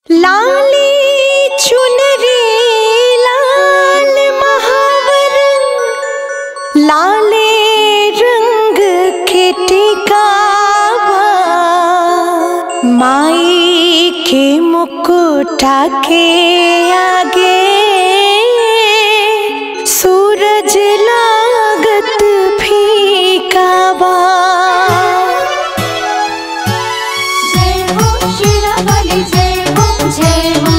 लाली चुनरी लाल महावर लाले रंग के टिकावा माई के मुकुटा के आगे सूरज लागत फीकावा जय हो शिरावाली जय हो जय हो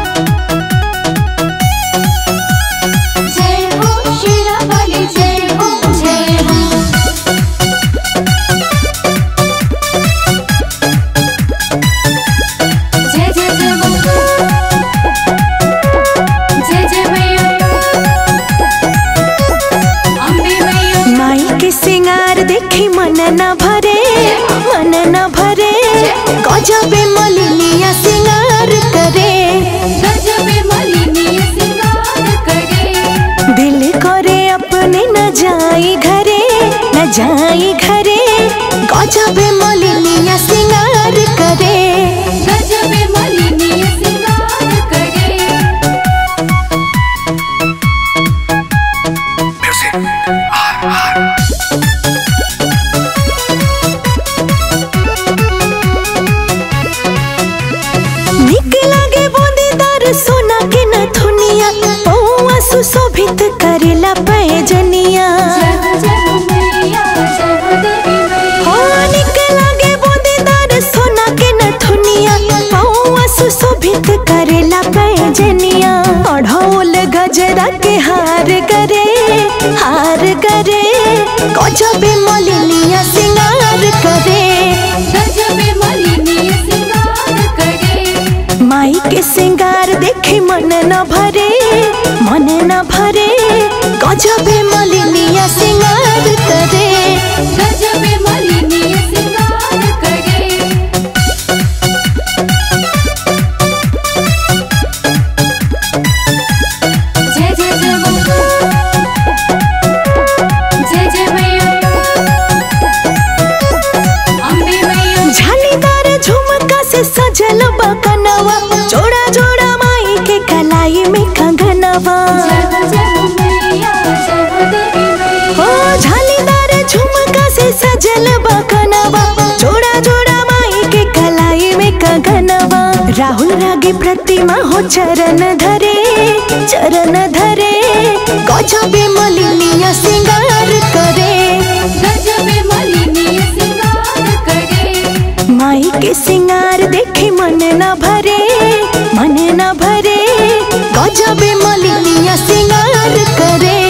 जय हो शिरावाली जय हो जय हो जय जय जय हो जय जय मैया अम्बे मैया माई के सिंगार देखी मन न भरे मन न भरे गजबे मलिनिया सिंगार करे गजबे मलिनी सिंगार करे दिल करे अपने न जाई घरे न जाई घरे गजबे मलिनिया सिंगार करे गजबे मलिनी सिंगार करे निक लागे बूंदीदार सोना के नथुनिया पौआ सुशोभित करेला पैजनिया जय हो जय हो मैया जय हो देवी हो मैया निक लागे बूंदीदार सोना के नथुनिया पौआ सुशोभित करेला पैजनिया अढ़ौल गजरा के हार करे हार करे गजबे मलिनिया सिंगार करे गजबे मलिनी सिंगार करे माई के सिंगार देखे मन न भरे मन न भरे गजबे मलिनिया सिंगार करे गजबे मलिनी सिंगार करे जय जय जय हो जय जय मैया अम्बे मैया झालीदार झुमका से सजल बकनवा जोड़ा जोड़ा माई के कलाई में कंगनवा जय हो जय हो मैया जय हो देवी ओ मैया झालीदार झुमका से सजल बकनवा जोड़ा जोड़ा माई के कलाई में कंगनवा राहुल रागी प्रतिमा हो चरण धरे चरण धरे गजबे मलिनिया सिंगार करे गजबे मलिनी सिंगार करे माई के सिंगार देखे मन न भरे मन न भरे गजबे मलिनिया सिंगार करे